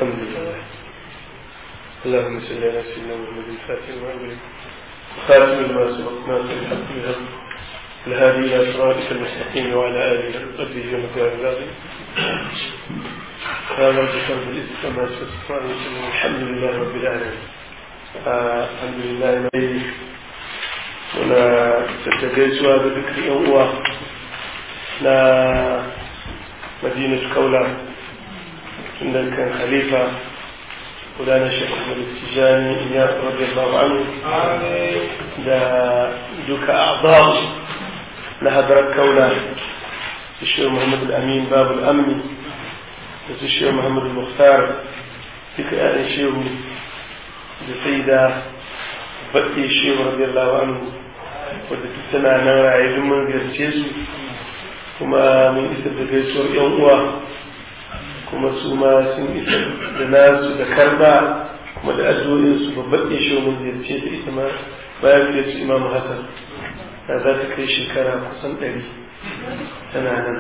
الحمد لله اللهم صل على سيدنا محمد الفاتح وأولي خاتم لما سبق ناصر الحق بالحق الهادي إلى صراطك المستقيم وعلى آله وصحبه ومكان العظيم هذا الذكر بالإسلام والسلام الحمد لله رب العالمين الحمد لله muna tattagaisuwa da duk yan uwa na madinatu kaula tun da kan khalifa gudana shekaru da tijani ya rabbi allahu anhu da duka a'babu na hadarar kaula da shi muhammadu amin babu amni da su shi muhammadu muhtar duka yaran shehu da sai da baɗe shehu rabbi allahu anhu wadda duk tana nan raye duk mun ziyarce su kuma mun isar da gaisuwar yan uwa kuma su ma sun isar da nasu da karba kuma da addu'o'in su babban isho mun ziyarce ta ita ma bayan da su imamu hasan da za ta kai shekara kusan ɗari tana nan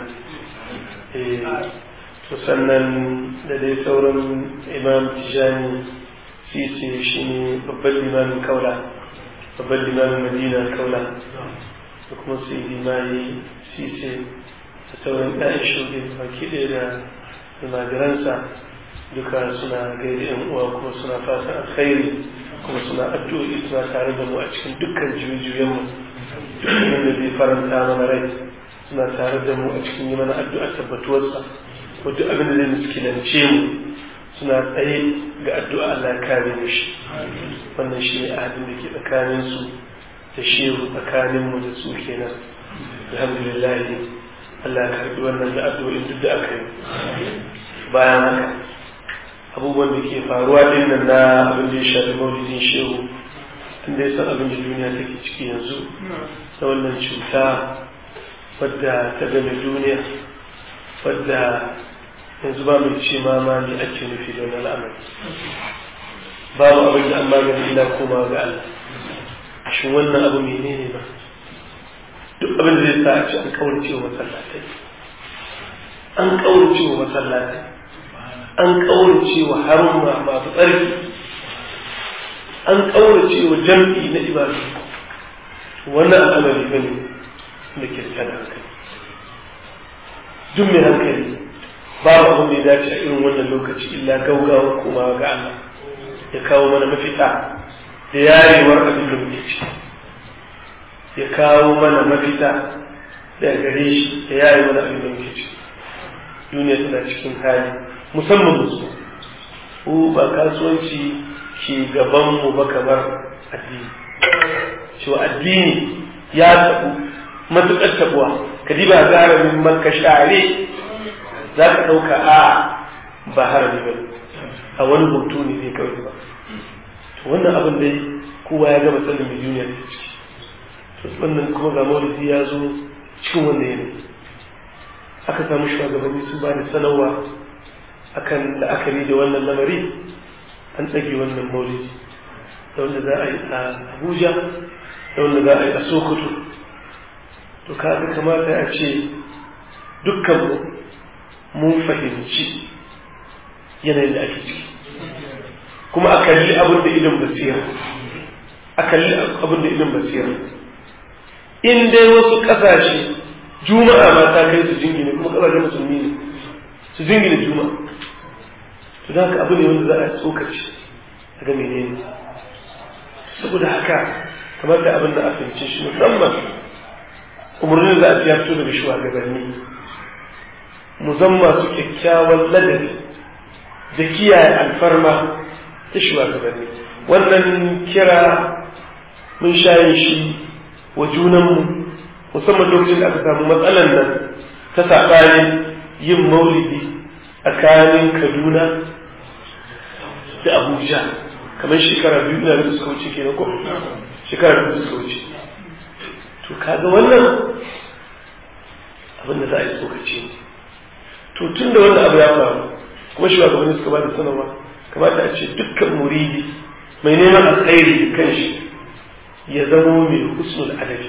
to sannan da dai sauran imam tijani sisi shi ne babban limamin kaula babban limamin madina kaula da kuma su yi limayi sisi da sauran ɗayan shuɗi baki ɗaya da almajiransa duka suna gaida yan uwa kuma suna fatan alkhairi kuma suna addu'o'i suna tare da mu a cikin dukkan jujuyenmu dukkan da zai faranta mana rai suna tare da mu a cikin yi mana addu'a tabbatuwarsa ko duk abin da zai miskinance mu suna tsaye ga addu'a Allah kare mu shi wannan shi ne ahadin da ke tsakanin su da shehu tsakanin mu da su kenan alhamdulillah Allah ya karbi wannan da addu'o'in duk da aka yi bayan haka abubuwan da ke faruwa din nan na abin da ya shafi maulidin shehu tun da ya san abin da duniya take ciki yanzu ta wannan cuta wadda ta game duniya wadda yanzu ba mai ce ma ma ne ake nufi da wani al'amari babu abin da an magani ila koma ga Allah shin wannan abu menene ba duk abin da zai sa a ce an kaurace wa masallatai an kaurace wa masallatai an kaurace wa haruma masu tsarki an kaurace wa jam'i na ibadu wannan al'amari bane da ke da hankali duk mai hankali babu abin da ya dace a irin wannan lokaci illa gaugawa kuma ga Allah ya kawo mana mafita da yarewar abin da muke ciki ya kawo mana mafita daga gare shi da yare mana abin da muke ciki duniya tana cikin hali musamman musu ko ba kasuwanci ke gaban mu ba kamar addini cewa addini ya tabu matuƙar tabuwa ka diba garamin makka share za ka ɗauka a ba harami ba a wani hoto ne zai kawai ba to wannan abin dai kowa ya gama sanin mai duniya da ciki to wannan kuma ga maulidi ya zo cikin wannan yanayi aka samu shugabanni su ba da sanarwa akan la'akari da wannan lamari an tsage wannan maulidi da wanda za a yi a abuja da wanda za a yi a sokoto to kaga kamata a ce dukkan mun fahimci yanayin da ake ciki kuma a kalli abin da idan basira a kalli abin da idan basira in dai wasu ƙasashe juma'a ma ta kai su jingine kuma ƙasashen musulmi ne su jingine juma'a to da haka abu ne wanda za a tsokaci a ga menene saboda haka kamar da abin da a fahimce shi musamman umarnin da a fito daga shugabanni mu zan masu kyakkyawan ladabi da kiyaye alfarma ta shugabanni wannan kira mun shayin shi wa junanmu musamman lokacin da aka samu matsalan nan ta saɓanin yin maulidi tsakanin kaduna da abuja kamar shekara biyu na da suka wuce kenan ko shekara biyu suka wuce to kaga wannan abin da za a yi tsokaci ne to tun da wannan abu ya faru kuma shugabanni suka ba da sanarwa kamata a ce dukkan muridi mai neman alkhairi da kanshi ya zamo mai husnul adabi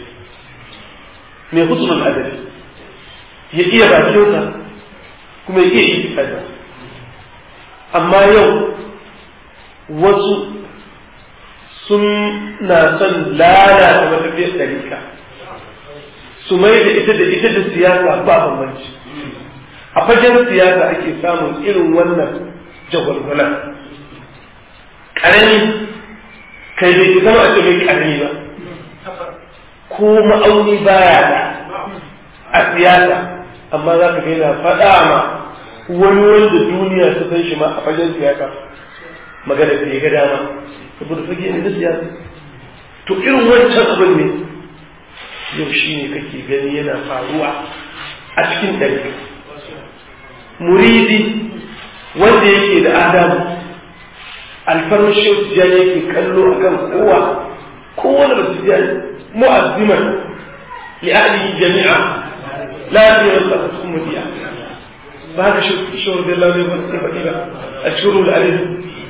mai husnul adabi ya iya bakinsa kuma ya iya ikifada amma yau wasu sun na son lalata matafiyar ɗarika su mai da ita da ita da siyasa ba bambanci a fagen siyasa ake samun irin wannan jagwalgwalan ƙarami kai bai zama a ce mai ƙarami ba ko ma'auni baya da a siyasa amma za ka ga yana faɗa ma wani wanda duniya ta san shi ma a fagen siyasa magana da ya ga dama saboda fage ne na siyasa to irin wancan abin ne yau shi ne kake gani yana faruwa a cikin ɗari muridi wanda yake da adamu alfarmar shehu tijjani yake kallo a kan kowa kowane da tijjani mu'azziman li ahlihi jami'a la yasira sa ummatiya ba ka shehu da Allah ne ba sai faɗi ba a shuru da alif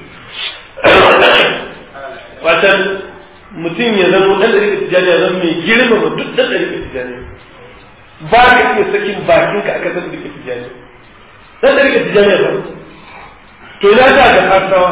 watan mutum ya zama dan ɗari tijjani ya zama mai girmama duk dan ɗari tijjani ba ka iya sakin bakinka a kasar ɗari tijjani dan ɗari tijjani ya zama to ina ta ga hasawa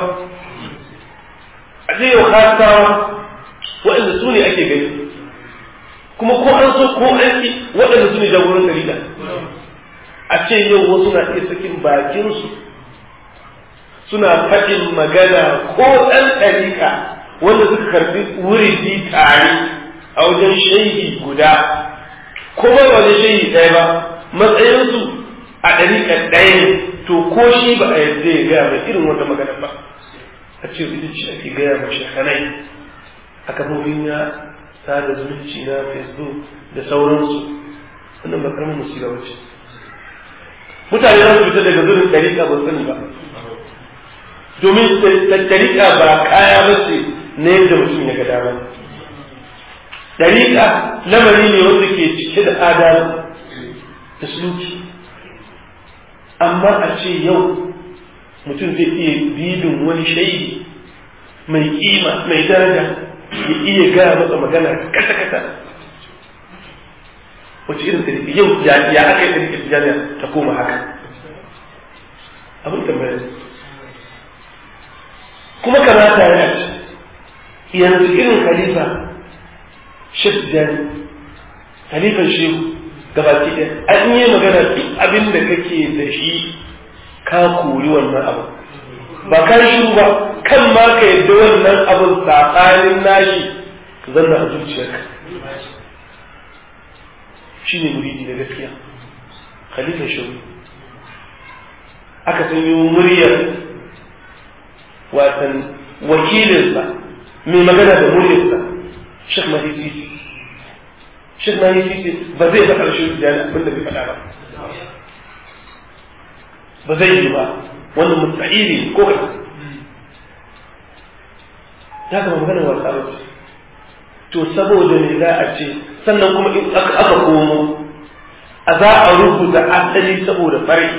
a ce yau hasawa waɗanda su ne ake gani kuma ko an so ko an ki waɗanda su ne jagoran dalila a ce yau wasu na iya sakin bakinsu suna faɗin magana ko ɗan ɗariƙa wanda suka karɓi wuridi tare a wajen shaidi guda ko ba wajen shaidi ɗaya ba matsayinsu a ɗariƙa ɗaya ne to ko shi ba a yadda ya gaya mai irin wata magana ba a ce ita ce ake gaya ma shekanai a kafofin ya sada zumunci na facebook da sauransu wannan ba karamin musiba wace mutane za su fita daga zurin ɗariƙa ba sani ba domin ɗariƙa ba kaya ba ce na yadda mutum ya ga dama ɗariƙa lamari ne wanda ke cike da adalci da suluki amma a ce yau mutum zai iya bibin wani shaidi mai kima mai daraja ya iya gaya masa magana kasa kasa wace irin tariki yau ya aka yi tariki tijaniya ta koma haka abin tambaya kuma kamata ya ce yanzu irin khalifa shek tijani khalifan shehu gabaki ɗaya an yi magana duk abin da kake da shi ka kori wannan abu ba ka shiru ba kan ma ka yadda wannan abin tsakanin nashi zanna a zuciyarka shi ne muridi da gaskiya khalifa shehu aka sanyo muryar watan wakilinsa mai magana da muryarsa shek mahisi shek mahisi ba zai faɗa shi da abin da bai faɗa ba ba zai yi ba wannan mustahili ko kai ya kama magana wasa ba to saboda ne za a ce sannan kuma in aka komo a za a rubuta asali saboda fari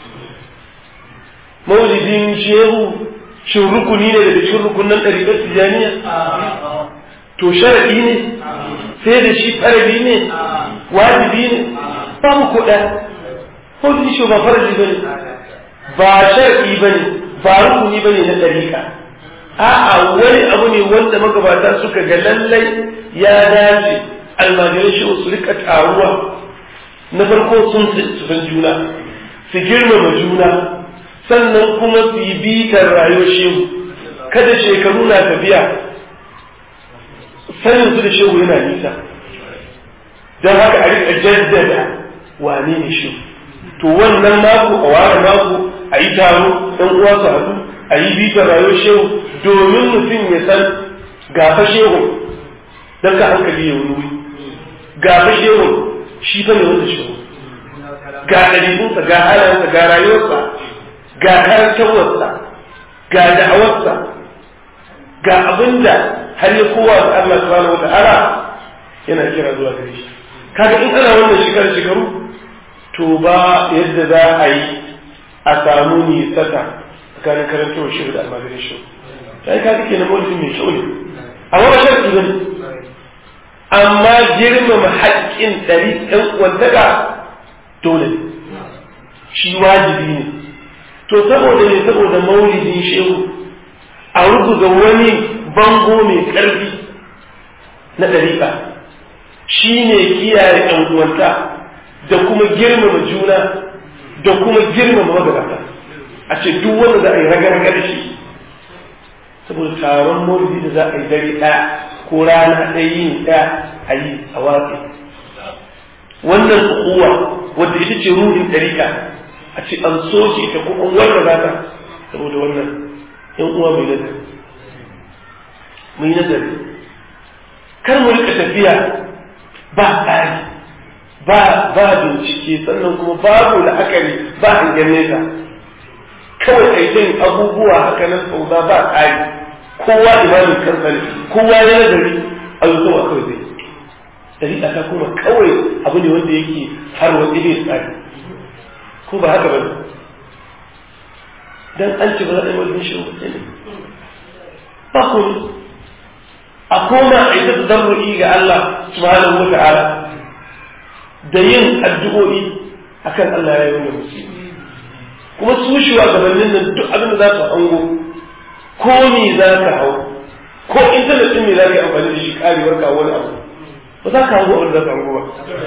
maulidin shehu shin rukuni ne daga cikin rukunan ɗariƙar tijaniya to sharaɗi ne sai da shi farali ne wajibi ne babu ko ɗaya maulidin shehu ba farali ba ne ba sharaɗi ba ne ba rukuni ba ne na ɗariƙa a'a wani abu ne wanda magabata suka ga lallai ya dace almajiran shi su rika taruwa na farko sun san juna su girmama juna sannan kuma su yi bitar rayuwar shehu kada shekaru na tafiya sanin su da shehu yana nisa don haka a rika jaddada wane ne shehu to wannan mako a ware mako a yi taro ɗan uwa su haɗu a yi bitar rayuwar shehu domin mutum ya san gafa shehu don ka hankali ya wuri gafa shehu shi fa ne wanda shehu ga ɗabi'unsa ga halayensa ga rayuwarsa ga karantarwarsa ga da'awarsa ga abinda har ya kowa da Allah subhanahu wata'ala yana kira zuwa gare shi kaga in ana wannan shekaru shekaru to ba yadda za a yi a samu nisata tsakanin karantarwar shehu da almajirin shehu sai ka kake na mawalifin mai kyau ne amma ba sharti ba ne amma girmama haƙƙin ɗari ɗan wantaka dole ne shi wajibi ne to saboda ne saboda maulidin shehu a rubuta wani bango mai ƙarfi na ɗariƙa shi ne kiyaye ɗan uwanta da kuma girmama juna da kuma girmama magabata a ce duk wanda za a yi raga da shi saboda taron maulidi da za a yi dare ɗaya ko rana ɗaya yin ɗaya a yi a watsi wannan ukuwa wadda ita ce ruhin ɗariƙa a ce an so shi ta ko an warra ta saboda wannan yan uwa mai nazari mai nazari kar mu rika tafiya ba tsari ba ba bincike sannan kuma babu la'akari ba hangen nesa kawai aikin abubuwa haka nan sauza ba tsari kowa imamin kansa ne kowa ya nazari a yi kawai kawai zai dariƙa ta kuma kawai abu ne wanda yake har wani bai tsari ko ba haka ba ne dan an ce ba za a yi wajen shi ne ba ku a koma a yi ta zarru'i ga Allah subhanahu wa ta'ala da yin addu'o'i akan Allah ya yi wani musu kuma su shugabannin nan duk abin da za su hango ko ni za ka hau ko intanet ɗin ne za ka yi amfani da shi karewar ka wani abu ba za ka hango abin da za ka hango ba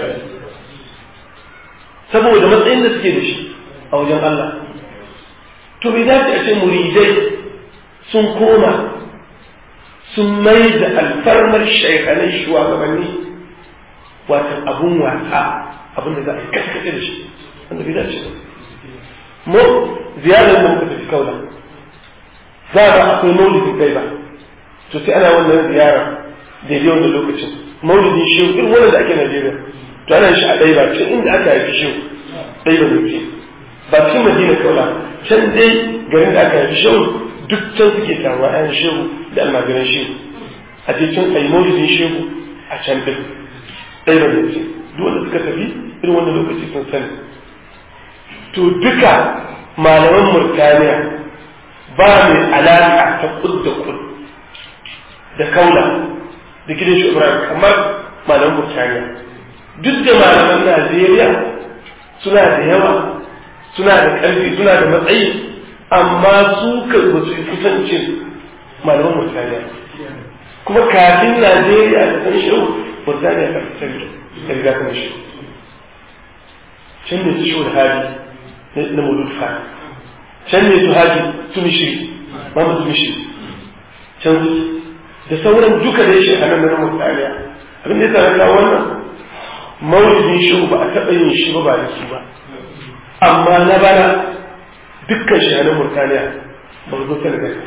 saboda matsayin da suke da shi a wajen Allah to bai dace a ce muridai sun koma sun mai da alfarmar shaikhanai shugabanni watan abun wasa abin da za a yi kaskace da shi wanda bai dace ba mu ziyarar da muka tafi kaula za a akwai maulidin kai ba to sai ana wannan ziyara daidai wanda lokacin maulidin shehu irin wannan da ake Najeriya to ana shi a ɗaya ba can inda aka haifi shehu ɗaya ba zai ba cikin madina kaula can dai garin da aka haifi shehu duk can suke taruwa ayan shehu da almajiran shehu a je can a yi maulidin shehu a can din ɗaya ba zai duk wanda suka tafi irin wannan lokaci sun sani to duka malaman murtaniya ba mai alaƙa ta kud da kud da kaula da gidan shi ibrahim kamar malaman murtaniya duk da malaman najeriya suna da yawa suna da ƙarfi suna da matsayi amma su kan ba su yi kusancin malaman murtaniya kuma kafin najeriya da san shi murtaniya ta fitar da riga kan shi can ne su shi hali na mulud fa can ne su haji su mishiri mamu su mishiri can da sauran duka da shi a nan na mutaniya abin da ya kawo wannan maulidin shi ba a taɓa yin shi ba ba da su ba amma na bana dukkan shi a nan murtaniya ba zo ta daga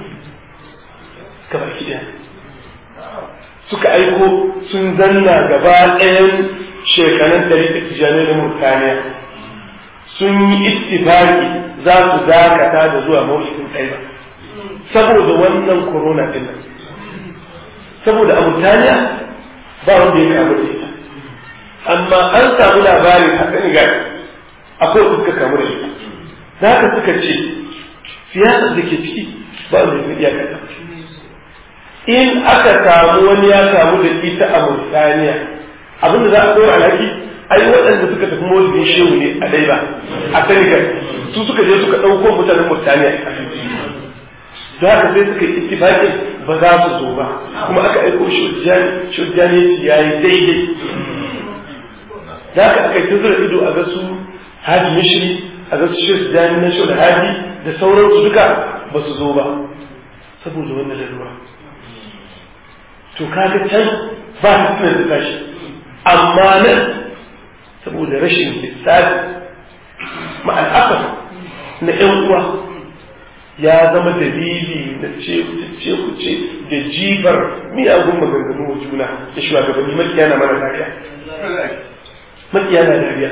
ka baki ɗaya suka aiko sun zanna gaba ɗayan shekaran ɗari da tijanai na murtaniya sun yi ittifaki za su dakata da zuwa maulidin ɗaya saboda wannan corona ɗin nan saboda a mutaniya ba wanda ya kamu da ita amma an samu labarin a senegal akwai suka kamu da ita za ka suka ce siyasar da ke ciki ba wanda ya iya kata in aka samu wani ya kamu da ita a mutaniya abinda za a ɗora alhaki ai waɗanda suka tafi maulidin shehu ne a dai ba a senegal su suka je suka ɗauko mutanen mutaniya da haka sai suka yi ittifaqin ba za su zo ba kuma aka aiko shujjani shujjani ya yi daidai da haka aka yi tazara ido a ga su haji mishri a ga su shujjani na shul haji da sauransu duka ba su zo ba saboda wannan lalura to kaga can ba su tuna da tashi amma nan saboda rashin lissafi ma'al'afar na 'yan uwa ya zama dalili na ce ku ce da jifar miyagun maganganu wa juna da shugabanni makiya na mana dariya makiya na dariya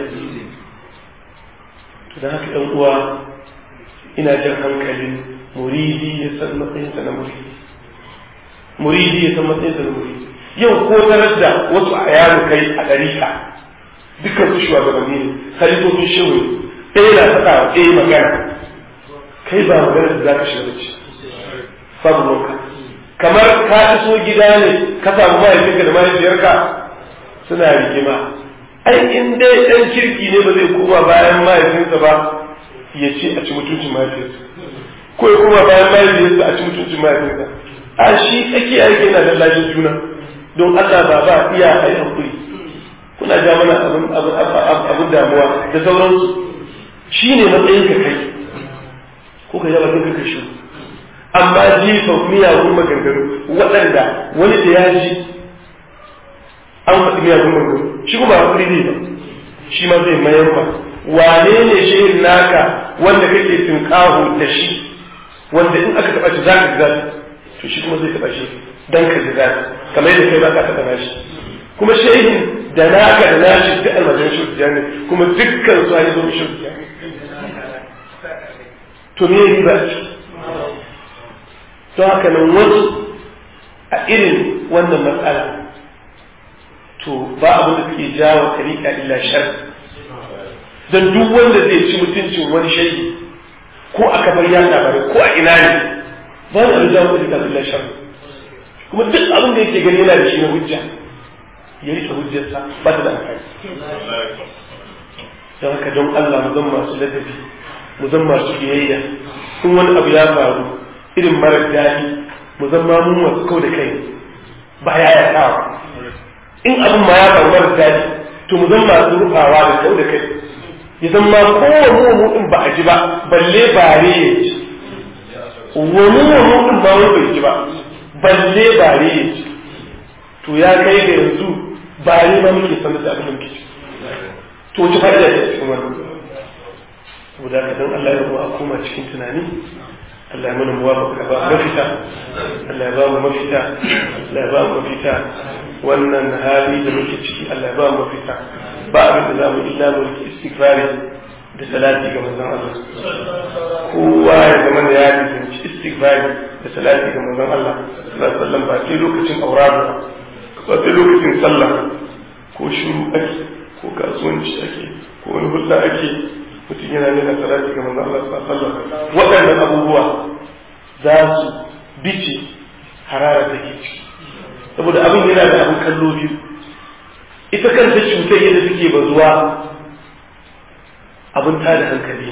to da haka ɗan uwa ina jan hankalin muridi ya san matsayinsa na muridi muridi ya san matsayinsa na muridi yau ko tarar da wasu a yaro kai a ɗarika dukkan su shugabanni ne khalifofin shehu ɗaya na faɗa wa ɗaya magana kai ba magana da za ka shiga ce babu wanka kamar ka iso gida ne ka samu mahaifinka da mahaifiyarka suna rigima ai in dai ɗan kirki ne ba zai koma bayan mahaifinsa ba ya ce a ci mutuncin mahaifiyarsa ko ya kuma bayan mahaifiyarsa a ci mutuncin mahaifiyarsa a shi tsakiya yake yana lallashin juna don Allah ba ba iya a yi hankuri kuna ja mana abin damuwa da sauransu shi ne matsayin ka kai ko ka yaba kanka shi amma jifa miyagun maganganu waɗanda wani da ya ji an faɗi miyagun maganganu shi kuma hakuri ne ba shi ma zai mayar ba wane ne shehin naka wanda kake tunƙaho da shi wanda in aka taɓa shi za ka ga to shi kuma zai taɓa shi dan ka ji zafi kamar yadda kai ba ka taɓa shi kuma shehin da naka da nashi duk almajiran shi ne kuma dukkan su hanyar zuwa shi to me riba don haka nan wasu a irin wannan matsala to ba abin da suke jawo tarika illa shar don duk wanda zai ci mutuncin wani shayi ko a kafar yan labarai ko a ina ne ba wani abin jawo tarika illa shar kuma duk abin da yake gani yana da shi na hujja ya rike hujjarsa ba ta da amfani don haka don Allah mu zan masu ladabi mu zan masu biyayya in wani abu ya faru irin marar daɗi mu zan ma mun wasu kau da kai ba ya ya kawo in abin ma ya faru marar daɗi to mu zan masu rufawa da kau da kai ya zan ma kowane mu in ba a ji ba balle bare ya ji wani mu in ba wani bai ji ba balle bare ya ji to ya kai ga yanzu bare ma muke sanar da abin da muke ci to wace fa'ida ce cikin wannan saboda haka dan Allah ya rubu a koma cikin tunani Allah ya mana muwafaqa ba mafita Allah ya ba mu mafita Allah ya ba mu mafita wannan hali da muke ciki Allah ya ba mu mafita ba abin da za mu illa mu rike istighfari da salati ga manzon Allah kowa ya zama da ya rinci istighfari da salati ga manzon Allah sallallahu alaihi wasallam ba sai lokacin auratu ba sai lokacin sallah ko shiru ake ko kasuwanci ake ko wani hulɗa ake mutum yana nuna salati ga manzon Allah sallallahu alaihi wasallam waɗannan abubuwa za su bice harara da ke ciki saboda abin yana da abin kallo biyu ita kanta cutar yadda take bazuwa abin tada hankali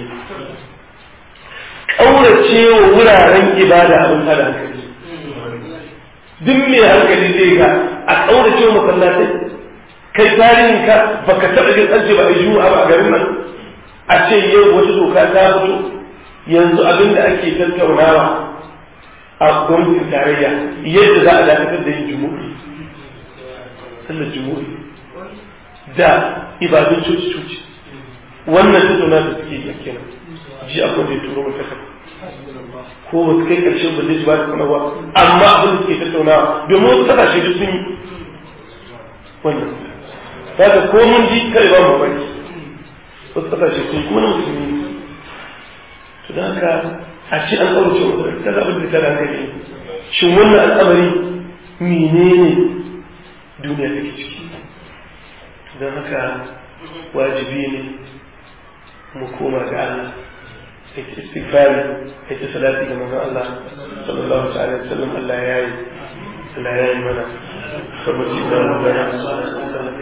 ƙaurace wa wuraren ibada abin tada hankali duk mai hankali zai ga a ƙaurace wa masallatai kai tarihin ka baka taɓa jin an ce ba a yi ba a garin nan a ce yau wata doka ta fito yanzu abin da ake tattaunawa a gwamnatin tarayya yadda za a dakatar da yin jumu'i sallar jumu'i da ibadun coci-coci wannan tattauna da suke yi kenan ji akwai da ya turo mai takarda ko ba su kai ƙarshen ba zai ji ba da sanarwa amma abin da suke tattaunawa domin wasu kasashe duk sun yi wannan kaga ko mun ji kai ba mu bari wasu kasashe sun yi kuma na musulmi to da haka a ce an ƙaurace wa ta ga abin da ta da hankali shin wannan al'amari menene duniya take ciki don haka wajibi ne mu koma ga Allah ita istighfari ita salati ga manzon Allah sallallahu alaihi wasallam Allah ya yi Allah ya yi mana saboda